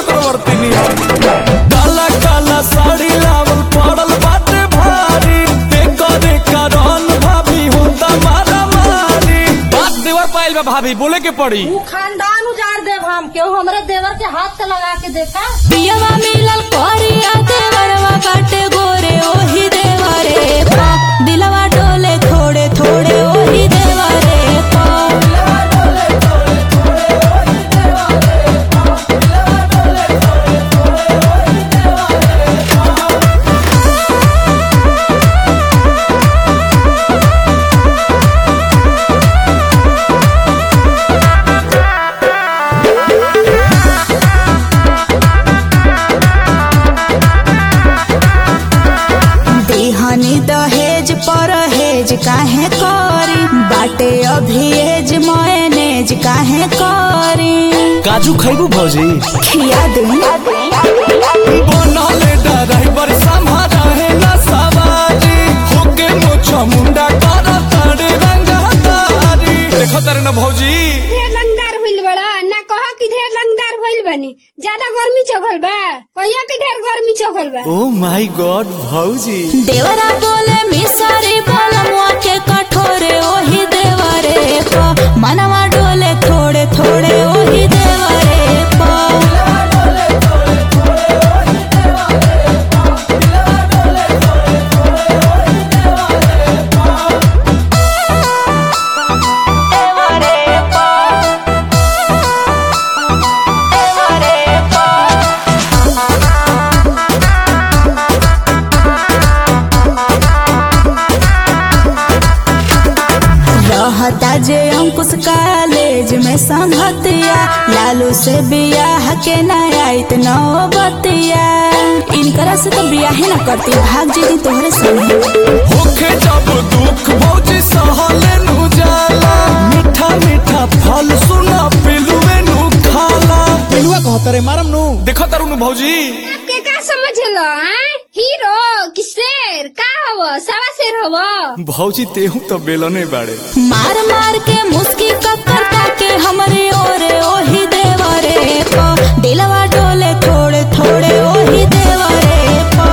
चक्रवर्ती नियर काला काला साड़ी लावल पड़ल बाटे भारी करे करन भाभी होता मारा मारी बात देवर पाइल बा भाभी बोले के पड़ी तू खानदान उजाड़ देव हम केहू हमरे देवर के हाथ से लगा के देखा पियवा मिलल करिया देवरवा बाटे गोरे ओही देवरे पा दिलवा डोले थोड़े थोड़े ओही देवरे पा दिहनी दहेज परहेज काहे करी बाटे अभी एज मयनेज काहे करी काजू खैबू भौजी खिया दे बनले ड्राइवर संभारा है ना सवारी होके मोछा मुंडा कर तारे रंगा तारी देखो तारे ना भौजी ढेर लंगदार भइल बड़ा ना कह कि ढेर लंगदार भइल बनी ज्यादा गर्मी चघल बा कहिया कि ढेर गर्मी चघल बा ओ माय गॉड भौजी देवरा बोले मिसरी बोलमुआ के कठोरे ओही देवरे पा मनवा डोले थोड़े थोड़े ओही देवरे पा रहता जे अंकुश कॉलेज में संगतिया लालू से बियाह के न आइत नौबतिया इनकरा से तो बियाह न करती भाग जेती तोहरे संगे होके जब दुख भौजी सहले नु जाला मीठा मीठा फल सुना पिलुए नु खाला पिलुआ कहत रे मारम नु देखो तारू नु भौजी के का समझलो हैं हीरो कि शेर का हव सवा शेर हव भौजी तेहू तो बेलने बाड़े मार मार के मुस्की कक्कर के हमरे ओरे ओही देवरे पा दिलवा डोले थोड़े थोड़े ओही देवरे पा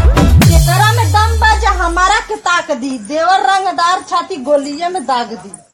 एकरा में दम बा जे हमारा के ताक दी देवर रंगदार छाती गोलिये में दाग दी